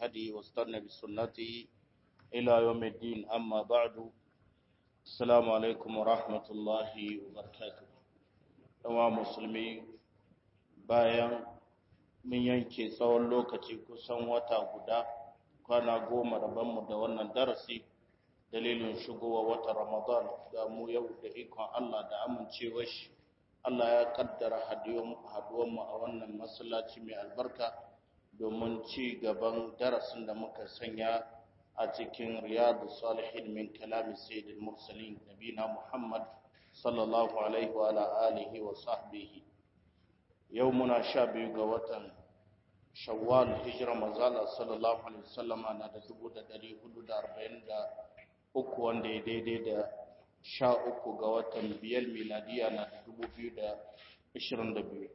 بهدي واستنى بسنته إلى يوم الدين أما بعد السلام عليكم ورحمة الله وبركاته ɗawa musulmi bayan mun yanke tsawon lokaci kusan wata guda kwana goma rabonmu da wannan darasi dalilin shigowa wata ramadan ga mu yau da ikon Allah da amincewar shi Allah ya kaddara haduwanmu a wannan masallaci mai albarka domin ci gaban darasin da muka sanya a cikin riyadu salihin min kalami sayyidil mursalin nabina muhammad sallallahu alaihi wa alihi wa sahbihi yau muna sha biyu ga watan shawwal hijira manzala sallallahu alaihi wasallama na da dubu da dari hudu da arba'in da uku wanda ya daidai da sha uku ga watan biyar miladiya na da dubu biyu da ashirin da biyu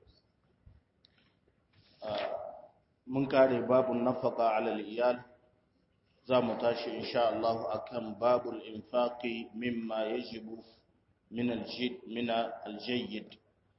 mun kare babun nafaka alal iyal za mu tashi insha Allah akan babul infaqi mimma yajibu min aljid min aljayyid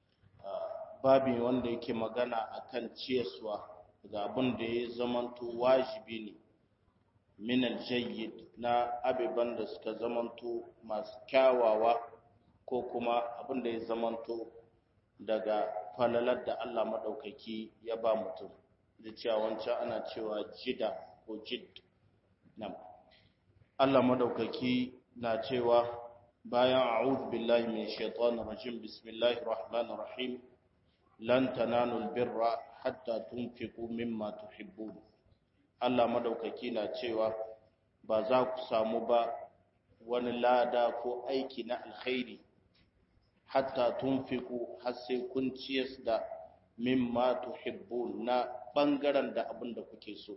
babi wanda yake magana akan ciyaswa ga abin da ya zamanto wajibi ne min aljayyid na abiban da suka zamanto masu kyawawa ko kuma abin da ya zamanto daga falalar da Allah madaukaki ya ba mutum da cewa wancan ana cewa jida ko jid nan Allah madaukaki na cewa bayan a'udhu billahi min shaitanir rajim bismillahir rahmanir rahim lan tanalul birra hatta tunfiqu mimma tuhibbun Allah madaukaki na cewa ba za ku samu ba wani lada ko aiki na alkhairi hatta tunfiqu har sai kun ciyas da mimma tuhibbun na bangaren da abin da kuke so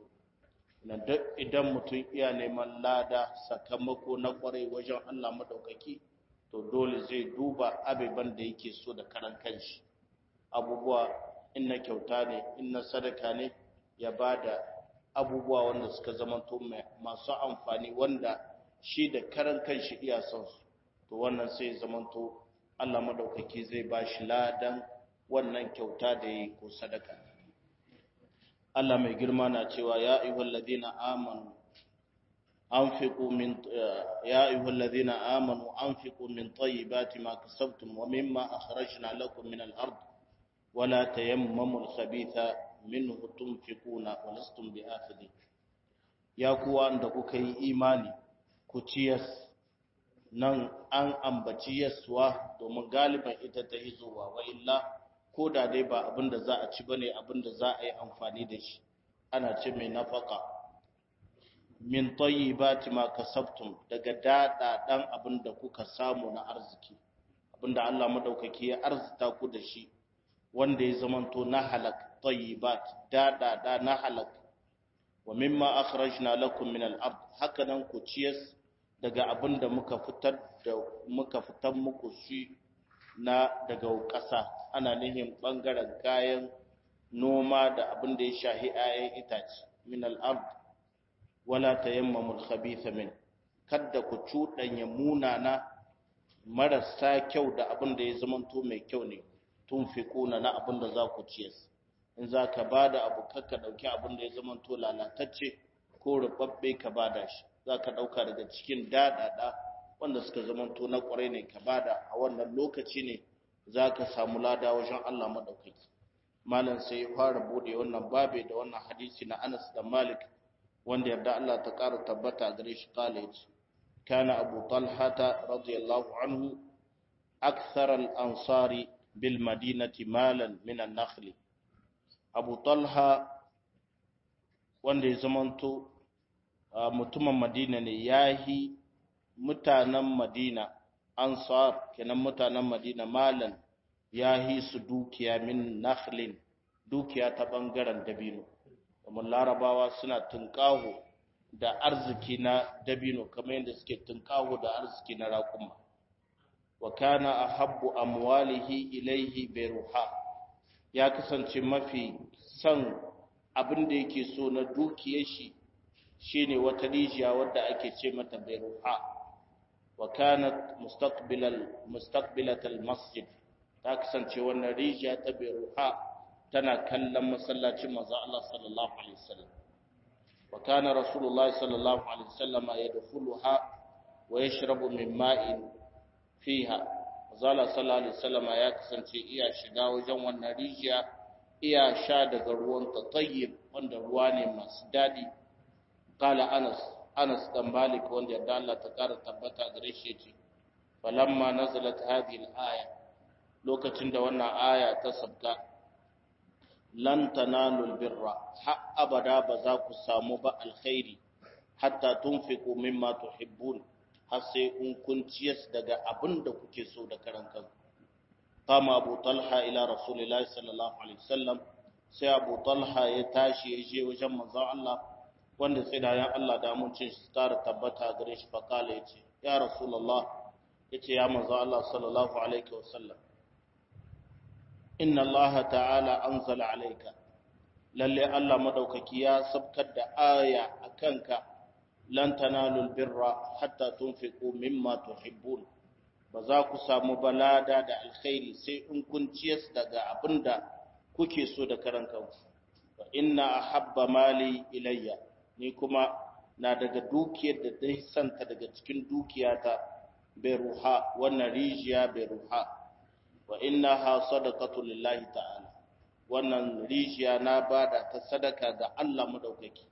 idan mutum iya neman lada sakamako na kwarai wajen Allah madaukaki to dole zai duba abiban da yake so da karan kanshi abubuwa in na kyauta ne in na sadaka ne ya bada abubuwa wanda suka zamanto masu amfani wanda shi da karan kanshi iya son su to wannan sai zamanto Allah madaukaki zai bashi ladan wannan kyauta da yi ko sadaka Allah mai girma na cewa ya ayyuhal ladina amanu anfiqu min ya ayyuhal ladina amanu anfiqu min tayyibati ma kasabtum wa mimma akhrajna lakum min al-ard wa la tayammamu al-khabitha minhu tunfiquna wa lastum bi'akhidhi ya kuwa da kuka yi imani ku ciyas nan an ambaci yaswa domin galiban ita ta hizowa wa illa ko da dai ba abin da za a ci bane abin da za a yi amfani da shi ana ce mai nafaka min tayyibati ma kasabtum daga dada dan abin da kuka samu na arziki abin da Allah madaukaki ya arzita ku da shi wanda ya zamanto na halak tayyibat dada da na halak wa mimma akhrajna lakum min al-ard hakanan ku ciyas daga abin da muka fitar da muka fitar muku shi na daga ƙasa ana nihin ɓangaren kayan noma da abin da ya shahi 'ya'yan itace min al'ard wala tayammamul khabitha min kadda ku cuɗanya munana marasa kyau da abin da ya zamanto mai kyau ne tun fi kuna na abin da za ku ciyas in za ka ba da abu kakka ɗauki abin da ya zamanto lalatacce ko rubabbe ka ba da shi za ka ɗauka daga cikin daɗaɗa wanda suka zamanto na ƙwarai ne ka bada a wannan lokaci ne za ka samu lada wajen Allah maɗaukaki malam sai ya fara bude wannan babe da wannan hadisi na Anas da Malik wanda yarda Allah ta ƙara tabbata gare shi college kana Abu Talha radiyallahu anhu akthar al-ansari bil madinati malan min an-nakhl Abu Talha wanda ya zamanto mutumin Madina ne yahi mutanen Madina ansar kenan mutanen Madina malan ya yi su dukiya min nakhlin dukiya ta bangaren dabino domin larabawa suna tunkaho da arziki na dabino kamar yadda suke tunkaho da arziki na raƙuma wa kana ahabbu amwalihi ilaihi biruha ya kasance mafi son abin da yake so na dukiyar shi shine wata rijiya wadda ake ce mata biruha wa kanat mustaqbilal mustaqbilatal masjid ta kasance wannan rijiya ta biruha tana kallon masallacin manzo Allah sallallahu alaihi wasallam wa kana rasulullahi sallallahu alaihi wasallam yadkhuluha wa yashrabu min ma'in fiha zala sallallahu alaihi wasallam ya kasance iya shiga wajen wannan rijiya iya sha daga ruwan tayyib wanda ruwa ne masu dadi qala anas anas dan malik wanda yadda Allah ta kara tabbata gare shi yace falamma nazalat hadhihi al-aya lokacin da wannan aya ta sabka lan tanalul birra ha abada ba za ku samu ba alkhairi hatta tunfiqu mimma tuhibbun har sai in kun ciyas daga abin da kuke so da karan kanku kama abu talha ila rasulillahi sallallahu alaihi wasallam sai abu talha ya tashi ya je wajen manzon Allah wanda tsidayen Allah da amincin shi tara tabbata gare shi fakala yace ya rasulullah yace ya manzon Allah sallallahu alaihi wasallam inna Allah ta'ala anzala alayka lalle Allah madaukaki ya sabkar da aya akanka lan tanalul birra hatta tunfiqu mimma tuhibbun ba za ku samu balada da alkhairi sai in kun ciyas daga abinda kuke so da karan kanku fa inna ahabba mali ilayya ni kuma na daga dukiyar da dai santa daga cikin dukiyata beruha wannan rijiya beruha wa innaha sadaqatu lillahi ta'ala wannan rijiya na bada ta sadaka ga Allah madaukaki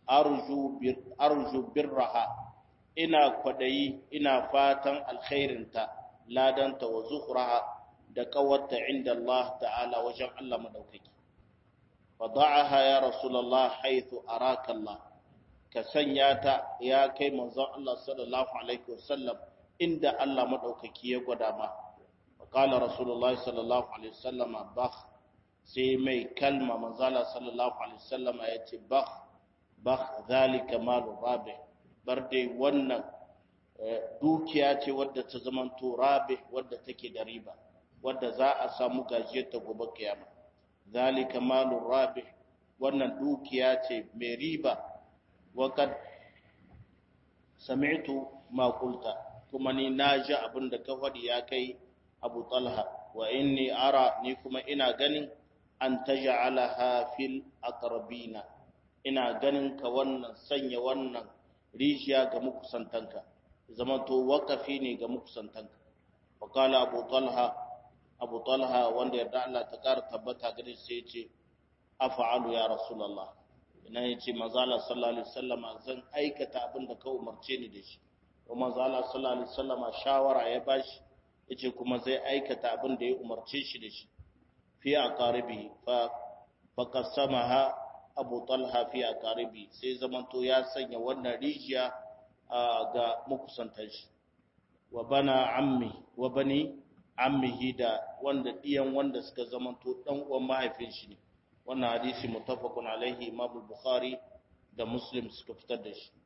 arju birraha ina kwadayi ina fatan alkhairinta ladanta wa zuhraha da kawarta inda Allah ta'ala wajen Allah madaukaki fada'aha ya rasulullah haythu araka Allah ka sanya ta ya kai manzon Allah sallallahu alaihi wasallam inda Allah madaukaki ya gwada ma qala rasulullah sallallahu alaihi wasallam bakh sai mai kalma manzala sallallahu alaihi wasallam ya ce bakh bakh zalika malu rabi bar dai wannan dukiya ce wadda ta zamanto rabi wadda take da riba wadda za a samu gajiyar ta gobe kiyama zalika malu rabi wannan dukiya ce mai riba wakad sami'tu ma qulta kuma ni naji abin da ka faɗi ya kai Abu Talha wa inni ara ni kuma ina ganin an taj'alaha fil aqrabina ina ganin ka wannan sanya wannan rijiya ga mukusantanka zama to wakafi ne ga mukusantanka wa kala abu talha abu talha wanda yarda Allah ta kara tabbata gare sai yace af'alu ya rasulullah ina yace manzo Allah sallallahu alaihi wasallam zan aikata abin da ka umarce ni da shi kuma manzo Allah sallallahu alaihi wasallam shawara ya bashi yace kuma zai aikata abin da ya umarce shi da shi fi aqaribi fa faqasamaha abu talha fi aqaribi sai zamanto ya sanya wannan rijiya ga makusantan shi wa bana ammi wa bani ammihi da wanda diyan wanda suka zamanto dan uwan mahaifin shi ne wannan hadisi muttafaqun alaihi imam bukhari da muslim suka fitar da shi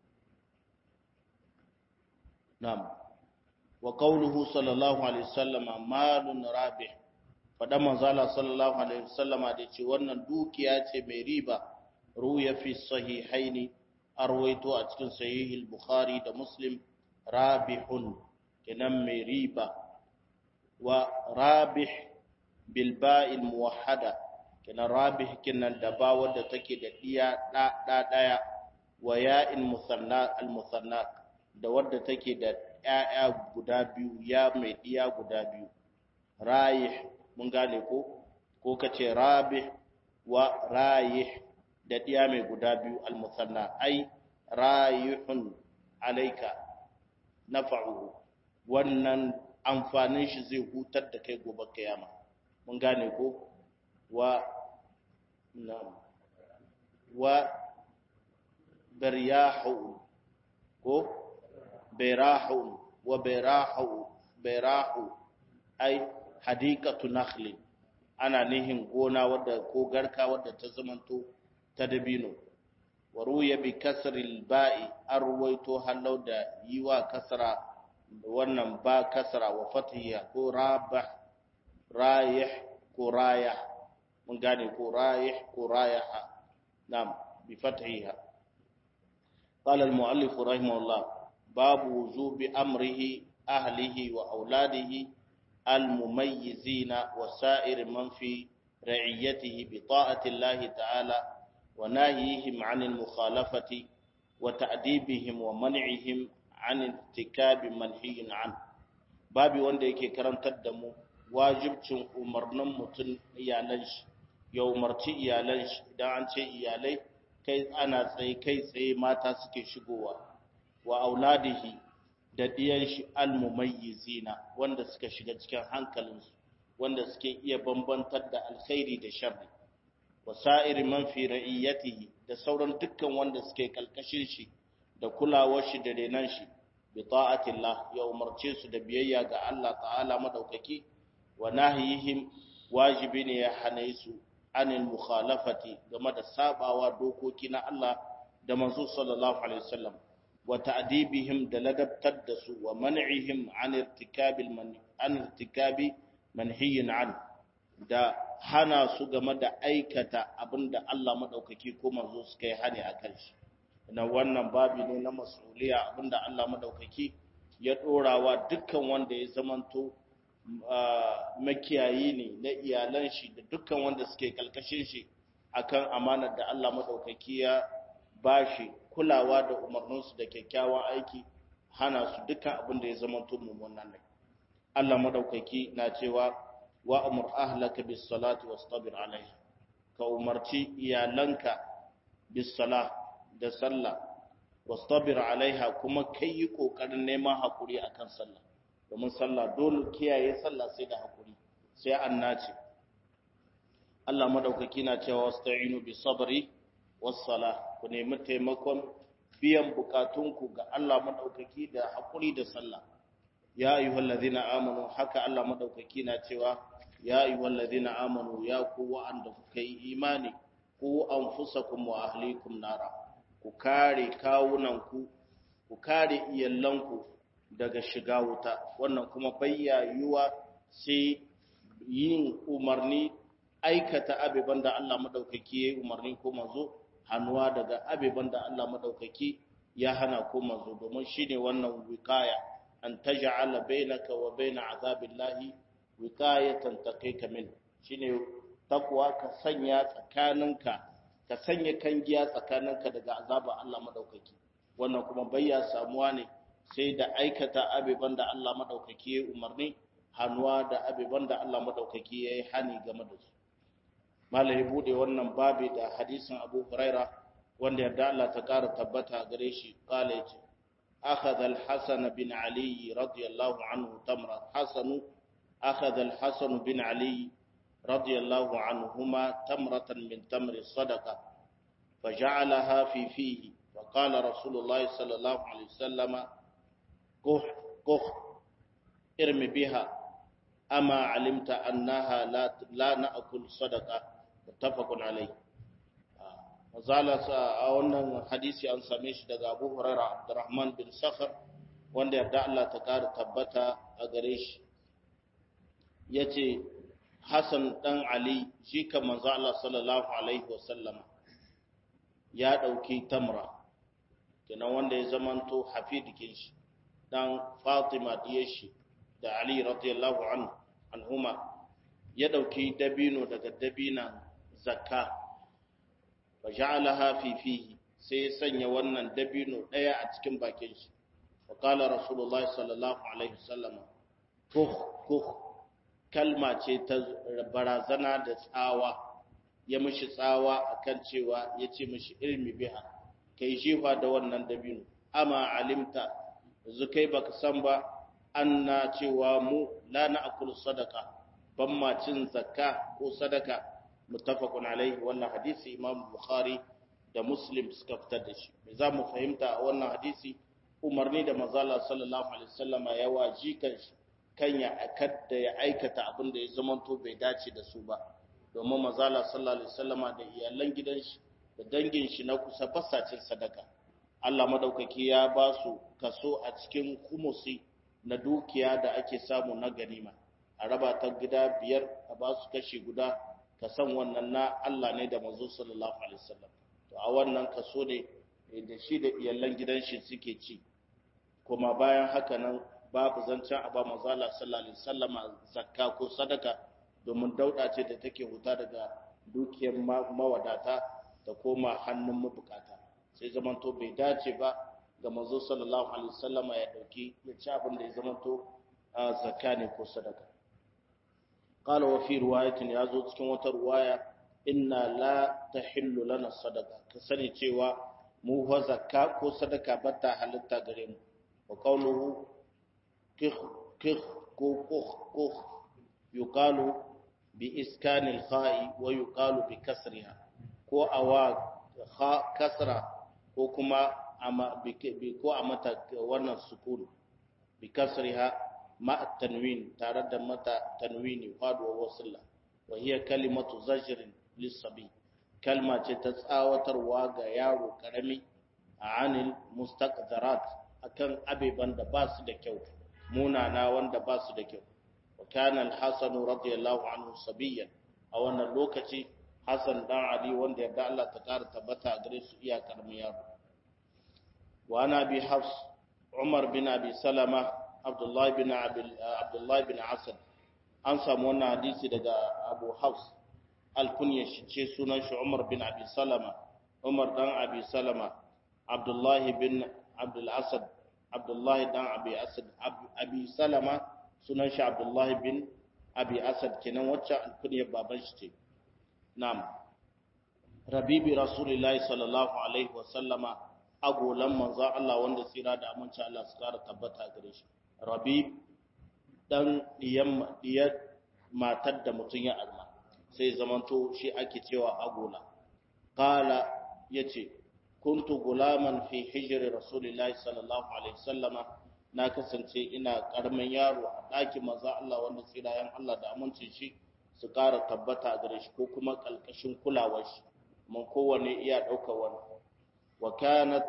na'am wa qawluhu sallallahu alaihi wasallam malun rabih fadan manzala sallallahu alaihi wasallama da ce wannan dukiya ce mai riba ruya fi sahihaini arwaito a cikin sahihul bukhari da muslim rabihun kenan mai riba wa rabih bil ba'il muwahhada kenan rabih kenan da ba wanda take da diya da da daya wa ya'in musanna al musanna da wanda take da ƴaƴa guda biyu ya mai diya guda biyu rayih mun gane ko ko kace rabih wa rayih da ɗiya mai guda biyu almusanna ai rayuhun alaika nafa'uhu wannan amfanin shi zai hutar da kai gobe kiyama mun gane ko wa na'am wa baryahu ko barahu wa barahu barahu ai hadikatu nakhlin ana nihin gona wadda ko garka wadda ta zamanto ta dabino wa ruya bi kasril ba'i arwaito halau da yiwa kasra wannan ba kasra wa fathiha ko rabah rayih ko rayah mun gane ko rayih ko rayah nam bi fathiha قال المؤلف رحمه الله باب وجوب أمره أهله وأولاده المميزين وسائر من في رعيته بطاعة الله تعالى wa nahihim 'anil mukhalafati wa ta'dibihim wa man'ihim 'an irtikabi manhiyin 'an babi wanda yake karantar da mu wajibcin umarnin mutum iyalan shi ya umarci iyalan shi idan an ce iyalai kai ana tsaye kai tsaye mata suke shigowa wa auladihi da diyan shi almumayyizina wanda suka shiga cikin hankalinsu wanda suke iya bambantar da alkhairi da sharri wa sa'iri man fi ra'iyatihi da sauran dukkan wanda suke kalkashin shi da kulawar shi da renan shi bi ta'atillah ya umarce su da biyayya ga Allah ta'ala madaukaki wa nahiyihim wajibi ne ya hane su anil mukhalafati game da sabawa dokoki na Allah da manzo sallallahu alaihi wasallam wa ta'dibihim da ladabtar da su wa man'ihim an irtikabil man an irtikabi manhiyin an da hana su game da aikata abinda Allah madaukaki ko manzo suka yi hani akan shi na wannan babi ne na mas'uliya abinda Allah madaukaki ya dorawa dukkan wanda ya zamanto makiyayi ne na iyalan shi da dukkan wanda suke kalkashin shi akan amanar da Allah madaukaki ya bashi kulawa da umarninsu da kyakkyawan aiki hana su dukkan abin da ya zama mummunan ne Allah madaukaki na cewa wa amur ahlaka bis salati wastabir alaiha ka umarci iyalanka bis sala da sallah wastabir alaiha kuma kai yi kokarin neman hakuri akan sallah domin sallah dole kiyaye sallah sai da hakuri sai an nace Allah madaukaki na cewa wasta'inu bis sabri was sala ku nemi taimakon biyan bukatunku ga Allah madaukaki da hakuri da sallah ya ayyuhal ladina amanu haka Allah madaukaki na cewa ya ayyuhal ladina amanu ya ku wa'anda kuka yi imani ku anfusakum wa ahlikum nara ku kare kawunanku ku kare iyalanku daga shiga wuta wannan kuma bayyayuwa sai yin umarni aikata abiban da Allah madaukaki ya yi umarni ko manzo hannuwa daga abiban da Allah madaukaki ya hana ko manzo domin shine wannan wikaya an taj'ala bainaka wa baina azabillahi wikayatan taqika min shine takwa ka sanya tsakaninka ka sanya kangiya tsakaninka daga azabar Allah madaukaki wannan kuma bayya samuwa ne sai da aikata abiban da Allah madaukaki ya umarni hannuwa da abiban da Allah madaukaki ya yi hani game da su malai bude wannan babi da hadisin Abu Huraira wanda yarda Allah ta ƙara tabbata gare shi kala yace akhadha al-Hasan bin Ali radiyallahu anhu tamra Hasan akhadha al-Hasan bin Ali radiyallahu anhuma tamratan min tamri sadaqa فجعلها في فيه فقال رسول الله صلى الله عليه وسلم كح كح ارم بها أما علمت أنها لا لا نأكل صدقة متفق عليه mazala a wannan hadisi an same shi daga Abu Hurairah Abdurrahman bin Sakhar wanda yarda Allah ta kara tabbata a gare shi yace Hassan dan Ali shi kan manzo Allah sallallahu alaihi wasallam ya dauki tamra kenan wanda ya zamanto hafidikin shi dan Fatima diyar shi da Ali radiyallahu anhu anhuma ya dauki dabino daga dabinan zakka fa ja'alaha fi fihi sai ya sanya wannan dabino daya a cikin bakin shi wa qala rasulullahi sallallahu alaihi wasallam kuh kuh kalma ce ta barazana da tsawa ya mishi tsawa akan cewa yace mishi ilmi biha kai jefa da wannan dabino amma alimta yanzu kai baka san ba anna cewa mu la na'kulu sadaqa ban ma cin zakka ko sadaka muttafaqun alaihi wannan hadisi imam bukhari da muslim suka fitar da shi me za mu fahimta a wannan hadisi umarni da manzala sallallahu alaihi wasallam ya waji kan shi kan ya akadda ya aikata abin da ya zamanto bai dace da su ba domin manzala sallallahu alaihi wasallam da iyalan gidan shi da dangin shi na kusa basacin sadaka Allah madaukaki ya ba su kaso a cikin kumusi na dukiya da ake samu na ganima a raba ta gida biyar a ba su kashi guda ka san wannan na Allah ne da manzo sallallahu alaihi wasallam to a wannan kaso ne da shi da iyalan gidan shi suke ci kuma bayan haka nan babu zancen a ba manzo Allah sallallahu alaihi wasallam zakka ko sadaka domin dauda ce da take huta daga dukiyar mawadata ta ta koma hannun mabukata sai zamanto bai dace ba ga manzo sallallahu alaihi wasallama ya dauki ya ci abin da ya zamanto zakka ne ko sadaka qala wa fi riwayatin yazo cikin wata riwaya inna la tahillu lana sadaka ka sani cewa mu fa zakka ko sadaka bata halitta gare mu wa qawluhu kikh kikh ko kukh kukh yuqalu bi iskanil kha'i wa yuqalu bi kasriha ko awa kha kasra ko kuma ama bi ko a mata wannan sukun bi kasriha ma tanwin tare da mata tanwini faduwa wasilla wa hiya kalimatu zajrin lissabi kalma ce ta tsawatarwa ga yaro karami a anil mustaqdarat akan abeban da ba su da kyau munana wanda ba su da kyau wa kana al-hasan radiyallahu anhu sabiyan a wannan lokaci hasan dan ali wanda yarda Allah ta kara tabbata gare su iya karamin yaro wa ana bi hafs umar bin abi salama abdullah bin abdullah bin asad an samu wannan hadisi daga abu hafs alkunya shi ce sunan shi Umar bin Abi Salama Umar dan Abi Salama Abdullah bin Abdul Asad Abdullah dan Abi Asad Abi Salama sunan shi Abdullah bin Abi Asad kenan wacce alkunya baban shi ce na'am Rabibi Rasulullahi sallallahu alaihi wa sallama agolan manzo Allah wanda tsira da aminci Allah su kara tabbata gare shi Rabib dan diyan diyar matar da mutun ya arma sai zamanto shi ake cewa agola qala yace kuntu gulaman fi hijri rasulillahi sallallahu alaihi wasallama na kasance ina karamin yaro a ɗakin manzo Allah wanda tsirayen Allah da amincin shi su ƙara tabbata gare shi ko kuma kalkashin kulawar shi mun kowanne iya ɗaukar wani wa kanat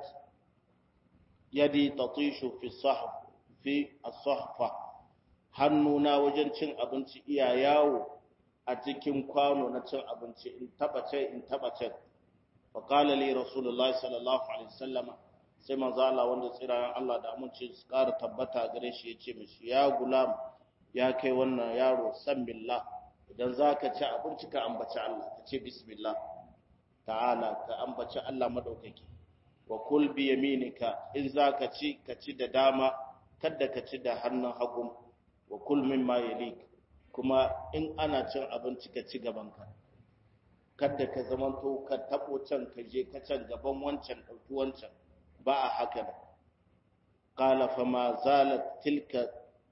yadi tatishu fi sahf fi as-sahfa hannuna wajen cin abinci iya yawo a cikin kwano na cin abinci in taba ce in taba ce fa qala li rasulullahi sallallahu alaihi wasallam sai manzo Allah wanda tsirayen Allah da amince su ƙara tabbata gare shi yace mishi ya gulam ya kai wannan yaro san billah idan zaka ci abinci ka ambaci Allah ka ce bismillah ta'ala ka ambaci Allah madaukaki wa kul bi yaminika in zaka ci ka ci da dama kada ka ci da hannun hagu wa kul mimma yalik kuma in ana cin abinci ka ci gabanka kada ka zamanto ka tabo can ka je ka can gaban wancan ɗauki wancan ba a haka da qala fa ma zalat tilka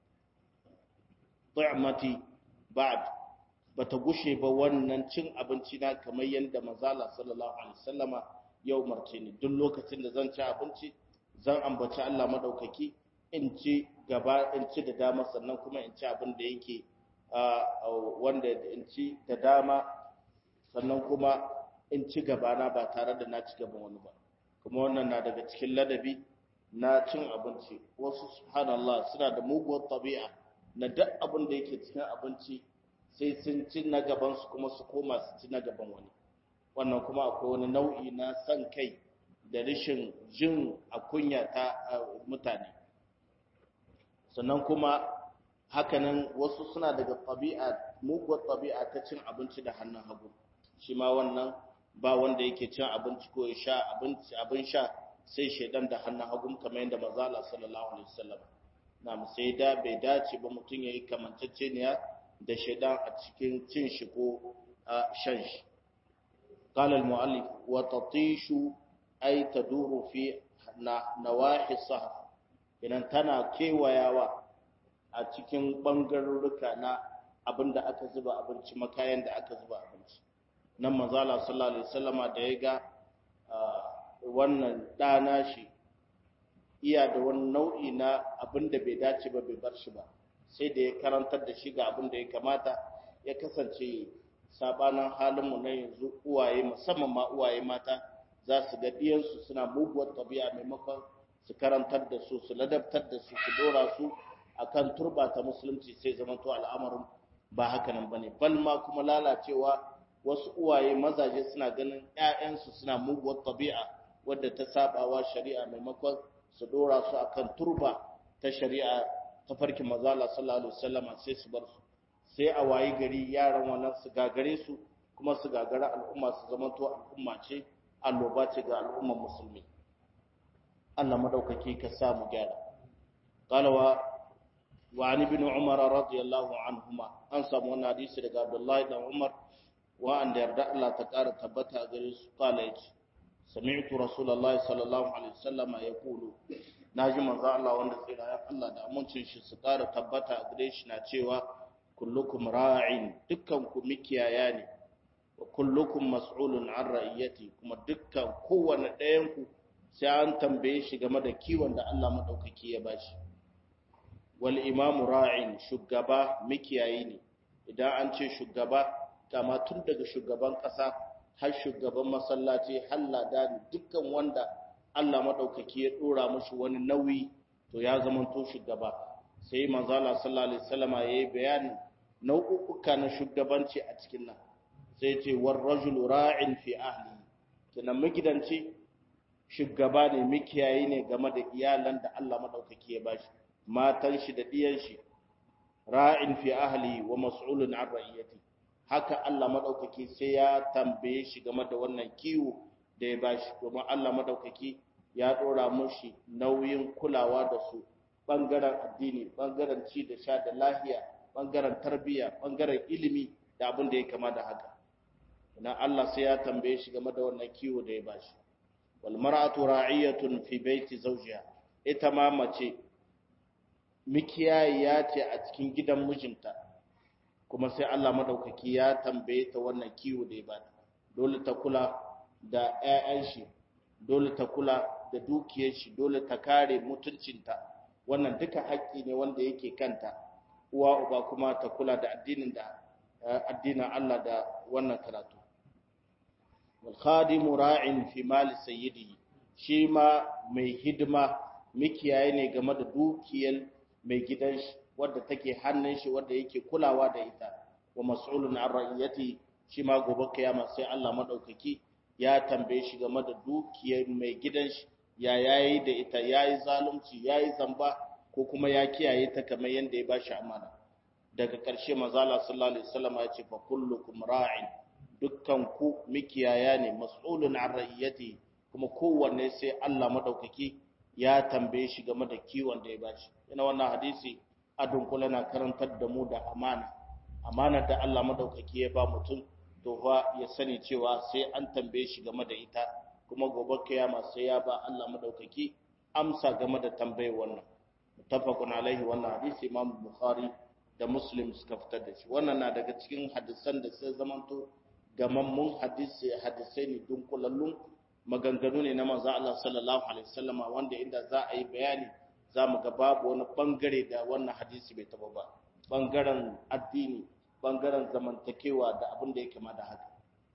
tu'mati ba'd bata gushe ba wannan cin abinci na kamar yadda manzala sallallahu alaihi wasallama yau marce ni duk lokacin da zan ci abinci zan ambaci Allah madaukaki in ci gaba in ci da dama sannan kuma in ci abin da yake wanda in ci da dama sannan kuma in ci gabana ba tare da na ci gaban wani ba kuma wannan na daga cikin ladabi na cin abinci wasu subhanallah suna da muguwar tabi'a na duk abin da yake cikin abinci sai sun ci na gaban su kuma su koma su ci na gaban wani wannan kuma akwai wani nau'i na san kai da rashin jin a kunya ta mutane sannan kuma hakanan wasu suna daga tabi'a muguwar tabi'a ta cin abinci da hannun hagu shi ma wannan ba wanda yake cin abinci ko ya sha abinci abin sha sai shaidan da hannun hagu kamar yadda manzo Allah sallallahu alaihi wasallam na sai da bai dace ba mutum yayi kamantacceniya da shaidan a cikin cin shi ko shan shi قال المؤلف وتطيش أي تدور في نواحي الصحف idan tana kewayawa a cikin ɓangarurruka na abin da aka zuba abinci makayan da aka zuba abinci nan mazala sallallahu alaihi wasallama da ya ga wannan ɗana shi iya da wani nau'i na abin da bai dace ba bai bar shi ba sai da ya karantar da shi ga abin da ya kamata ya kasance sabanin halinmu na yanzu uwaye musamman ma uwaye mata za su ga ɗiyansu suna muguwar tabi'a maimakon su karantar da su su ladabtar da su su dora su akan turba ta musulunci sai zamanto al'amarin ba haka nan bane bal ma kuma lalacewa wasu uwaye mazaje suna ganin ƴaƴansu suna muguwar tabi'a wadda ta sabawa shari'a maimakon su dora su akan turba ta shari'a ta farkin mazala sallallahu alaihi wasallam sai su bar su sai a wayi gari yaran wannan su gagare su kuma su gagara al'umma su zamanto al'umma ce alloba ce ga al'ummar musulmi Allah madaukaki ka sa mu gyara qalawa wa an ibn umar radiyallahu anhuma an samu wannan hadisi daga abdullahi dan umar wa an da yarda Allah ta kara tabbata gare su kala yace sami'tu rasulullahi sallallahu alaihi wasallam yaqulu naji manzo Allah wanda tsira ya Allah da amincin shi su kara tabbata gare shi na cewa kullukum ra'in dukkan ku mikiyaya ne wa kullukum mas'ulun an ra'iyati kuma dukkan kowanne ɗayan ku sai an tambaye shi game da kiwon da Allah madaukaki ya bashi wal imamu ra'in shugaba mikiyayi ne idan an ce shugaba kama tun daga shugaban ƙasa har shugaban masallaci har ladani dukkan wanda Allah madaukaki ya dora mushi wani nauyi to ya zama to shugaba sai manzo Allah sallallahu alaihi wasallama yayi bayanin nau'uka na shugabanci a cikin nan sai ce war rajulu ra'in fi ahli kina magidanci shugaba ne mikiyayi ne game da iyalan da Allah madaukaki ya bashi matan shi da diyan shi ra'in fi ahli wa mas'ulun an ra'iyati haka Allah madaukaki sai ya tambaye shi game da wannan kiwo da ya bashi domin Allah madaukaki ya dora mushi nauyin kulawa da su bangaren addini bangaren ci da sha da lahiya bangaren tarbiyya bangaren ilimi da abin da ya kama da haka ina Allah sai ya tambaye shi game da wannan kiwo da ya bashi wal mar'atu ra'iyatun fi baiti zawjiha ita ma mace mikiyayiya ce a cikin gidan mijinta kuma sai Allah madaukaki ya tambaye ta wannan kiwo da ya bata dole ta kula da ƴaƴan shi dole ta kula da dukiyar shi dole ta kare mutuncinta wannan duka haƙƙi ne wanda yake kanta uwa uba kuma ta kula da addinin da addinin Allah da wannan karatu wal khadimu ra'in fi mali sayyidihi shi ma mai hidima mikiyaye ne game da dukiyar mai gidan shi wadda take hannun shi wadda yake kulawa da ita wa mas'ulun an ra'iyati shi ma gobe kiyama sai Allah madaukaki ya tambaye shi game da dukiyar mai gidan shi ya yayi da ita yayi zalunci yayi zamba ko kuma ya kiyaye ta kamar yanda ya bashi amana daga ƙarshe manzala sallallahu alaihi wasallam ya ce fa kullukum ra'in dukkan ku mikiyaya ne mas'ulun an ra'iyati kuma kowanne sai Allah madaukaki ya tambaye shi game da kiwon da ya bashi ina wannan hadisi a dunkule na karantar da mu da amana amana da Allah madaukaki ya ba mutum to fa ya sani cewa sai an tambaye shi game da ita kuma gobe kiyama sai ya ba Allah madaukaki amsa game da tambayar wannan muttafaqun alaihi wannan hadisi Imam Bukhari da Muslim suka fitar da shi wannan na daga cikin hadisan da sai zamanto gamammun hadisi hadisai ne dunkulallun maganganu ne na manzo Allah sallallahu alaihi wasallama wanda inda za a yi bayani za mu ga babu wani bangare da wannan hadisi bai taba ba bangaren addini bangaren zamantakewa da abin da ya kama da haka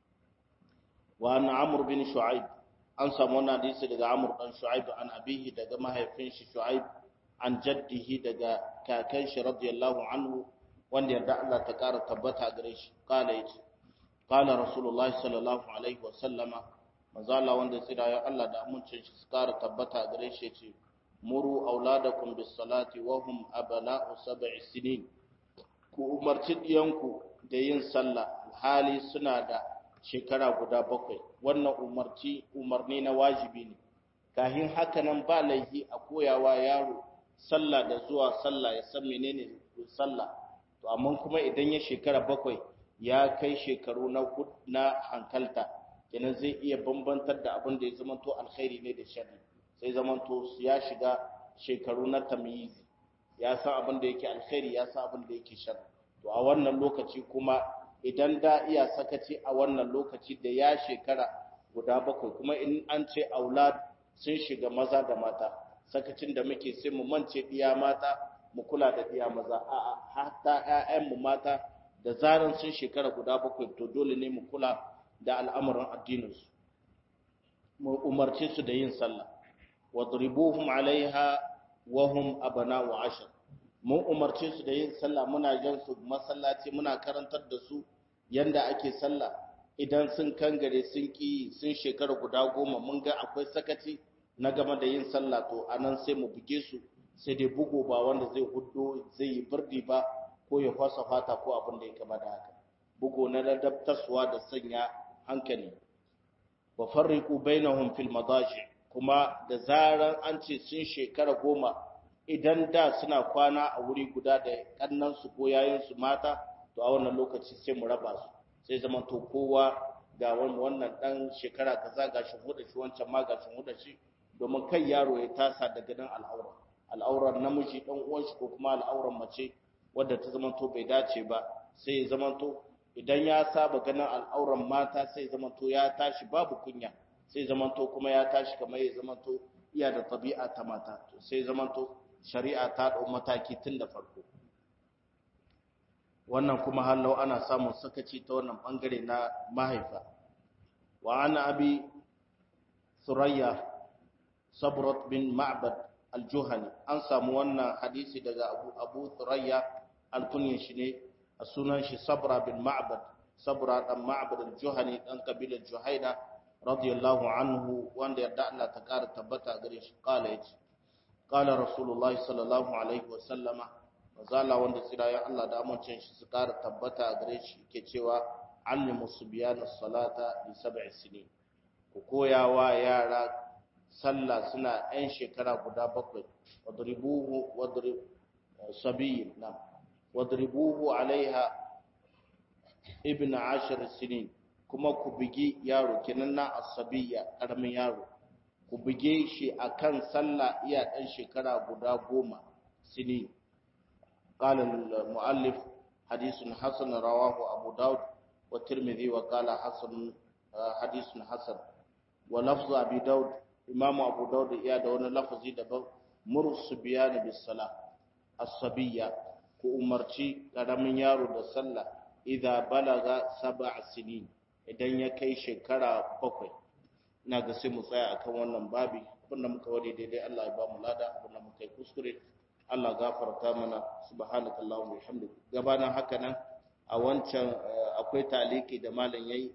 wa an amr bin shu'aib an samu wannan hadisi daga amr dan shu'aib an abihi daga mahaifin shi shu'aib an jaddihi daga kakan shi radiyallahu anhu wanda yarda Allah ta kara tabbata gare shi kala yace qala rasulullahi sallallahu alaihi wa sallama manzo Allah wanda tsira ya Allah da amincin shi su kara tabbata gare shi yace muru auladakum bis salati wa hum abana'u sab'i sinin ku umarci diyanku da yin sallah hali suna da shekara guda bakwai wannan umarci umarni na wajibi ne kahin haka nan ba laifi a koyawa yaro sallah da zuwa sallah ya san menene sallah to amma kuma idan ya shekara bakwai ya kai shekaru na na hankalta kenan zai iya bambantar da abin da ya zamanto alkhairi ne da sharri sai zamanto ya shiga shekaru na tamyiz ya san abin da yake alkhairi ya san abin da yake sharri to a wannan lokaci kuma idan da iya sakaci a wannan lokaci da ya shekara guda bakwai kuma in an ce aulad sun shiga maza da mata sakacin da muke sai mu mance diya mata mu kula da diya maza a'a hatta ƴaƴan mu mata da zaran sun shekara guda bakwai to dole ne mu kula da al'amuran addinin su mu umarce su da yin sallah wadribuhum alaiha wa hum abna'u ashar mun umarce su da yin sallah muna jan su masallaci muna karantar da su yanda ake sallah idan sun kangare sun ki sun shekara guda goma mun ga akwai sakaci na game da yin sallah to anan sai mu buge su sai dai bugo ba wanda zai huddo zai yi birdi ba ko ya fasa fata ko abin da ya kama da haka bugo na ladabtarsuwa da sanya hankali wa farriqu bainahum fil madaji kuma da zaran an ce sun shekara goma idan da suna kwana a wuri guda da kannan su ko yayin su mata to a wannan lokaci sai mu raba su sai zama to kowa ga wannan dan shekara kaza ga shi huda shi wancan ma ga shi huda shi domin kai yaro ya tasa daga nan al'aura al'auran namiji dan uwan shi ko kuma al'auran mace wadda ta zama to bai dace ba sai ya zama to idan ya saba ganin al'auran mata sai zama to ya tashi babu kunya sai zama to kuma ya tashi kamar ya zama to iya da tabi'a ta mata to sai zama to shari'a ta dau mataki tun da farko wannan kuma hallau ana samun sakaci ta wannan bangare na mahaifa wa ana abi surayya sabrat bin ma'bad al-juhani an samu wannan hadisi daga abu abu surayya alkunyin shi ne a sunan shi sabra bin ma'bad sabra dan ma'bad al-juhani dan kabilar juhaina radiyallahu anhu wanda yarda Allah ta kara tabbata gare shi kala yace kala rasulullahi sallallahu alaihi wa sallama mazala wanda tsirayen Allah da amincin shi su kara tabbata gare shi ke cewa allimu subyana salata li sab'i sinin ku koya wa yara sallah suna yan shekara guda bakwai wadribuhu wadrib sabiyin nam wadribuhu alaiha ibn ashir sinin kuma ku bigi yaro kenan na asabiya karamin yaro ku bige shi akan sallah iya dan shekara guda goma sinin قال المؤلف حديث حسن رواه أبو داود والترمذي وقال حسن حديث حسن ولفظ أبي داود إمام أبو داود يا دون لفظي دبا مر الصبيان بالصلاة الصبية كأمرتي قدم يارو دا صلى إذا بلغ سبع سنين idan ya kai shekara bakwai ina ga sai mu tsaya akan wannan babi abinda muka wade daidai Allah ya ba mu lada abinda muka yi kuskure Allah gafarta mana subhanaka Allahumma bihamdika gabanin haka nan a wancan akwai taliki da malam yayi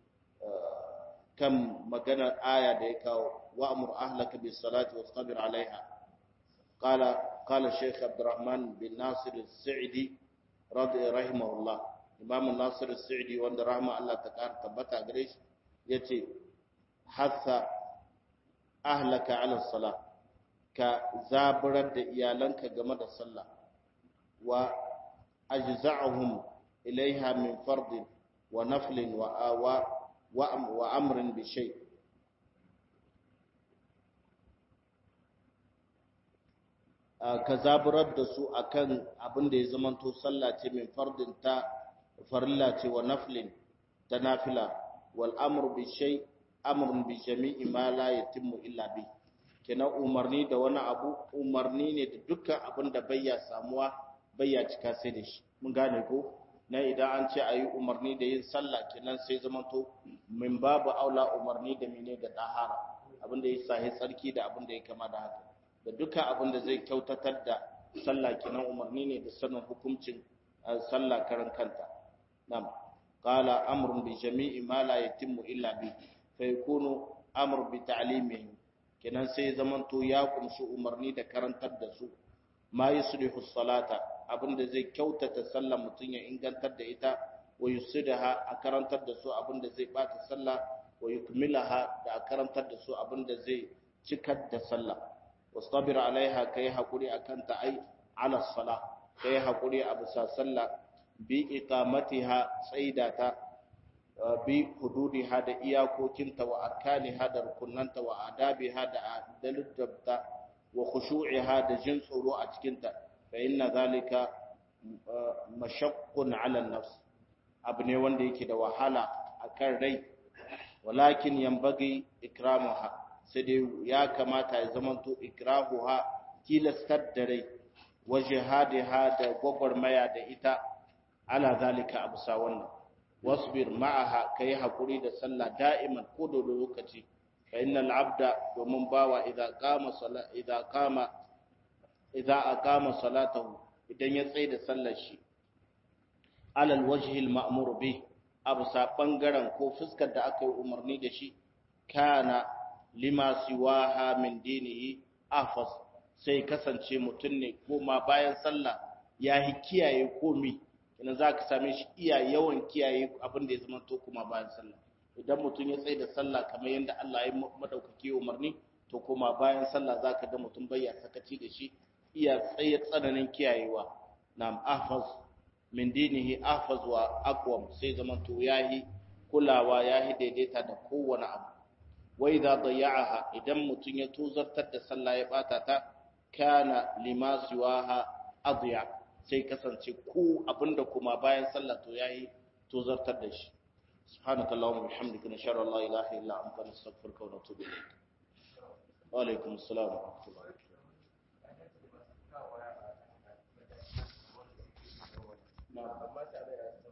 kan maganar aya da ya kawo wa'mur ahlaka bis salati wastabir alaiha qala qala shaykh abdurrahman bin nasir as-sa'di radi rahimahullah imam nasir as-sa'di wanda rahma Allah ta kar tabbata gare shi yace hasa ahlaka ala salat ka zaburar da iyalanka game da sallah wa ajza'uhum ilaiha min fardin wa naflin wa awa wa amrin bi shay ka zaburar da su akan abin da ya zamanto sallah ce min fardin ta farilla ce wa naflin ta nafila wal amru bi shay amrun bi jami'i ma la yatimmu illa bi kenan umarni da wani abu umarni ne da dukkan abin da bayya samuwa bayya cika sai da shi mun gane ko na idan an ce ayi umarni da yin sallah kenan sai zamanto min babu aula umarni da mene da dahara abin da ya sahi tsarki da abin da ya kama da haka da dukkan abin da zai kyautatar da sallah kenan umarni ne da sanin hukuncin sallah karan kanta nam qala amrun bi jami'i ma la yatimmu illa bi fa yakunu amr bi ta'limihi kenan sai zamanto ya kumshi umarni da karantar da su ma yuslihu salata abinda zai kyautata sallah mutun ya ingantar da ita wa yusidaha a karantar da su abinda zai bata sallah wa yukmilaha da a karantar da su abinda zai cikar da sallah wastabir alaiha kai hakuri akan ta ai ala salah kai hakuri a bisa sallah bi iqamatiha tsaidata bi hududiha da iyakokinta wa arkaniha da rukunanta wa adabiha da daliltabta wa khushu'iha da jin tsoro a cikinta fa inna zalika mashaqqun 'ala an-nafs abu ne wanda yake da wahala akan rai walakin yanbaghi ikramuha sai dai ya kamata ya zamanto ikrahuha tilastar da rai wa jihadiha da gwagwarmaya da ita ala zalika abusa wannan wasbir ma'aha kai hakuri da sallah da'iman ko da lokaci fa innal abda domin bawa idza qama sala idza qama idza aqama salatahu idan ya tsaya da sallar shi alal wajhi al ma'mur bi abusa bangaren ko fuskar da aka yi umarni da shi kana lima siwaha min dinihi afas sai kasance mutum ne koma bayan sallah ya hi kiyaye komi ina za ka same shi iya yawan kiyaye abin da ya zama to kuma bayan sallah idan mutum ya tsaye da sallah kamar yadda Allah ya madaukake umarni to kuma bayan sallah zaka ga mutum bai ya sakaci da shi iya tsaye tsananin kiyayewa nam ahfaz min dinihi ahfaz wa aqwam sai zaman to yayi kulawa yayi daidaita da kowane abu wa idza dayya'aha idan mutum ya tuzartar da sallah ya bata ta kana lima siwaha adya sai kasance ku abinda kuma bayan sallah to yayi tuzartar da shi subhanakallahumma bihamdika nashhadu an la ilaha illa anta nastaghfiruka wa natubu ilayk wa alaikum assalam wa rahmatullahi amma tare da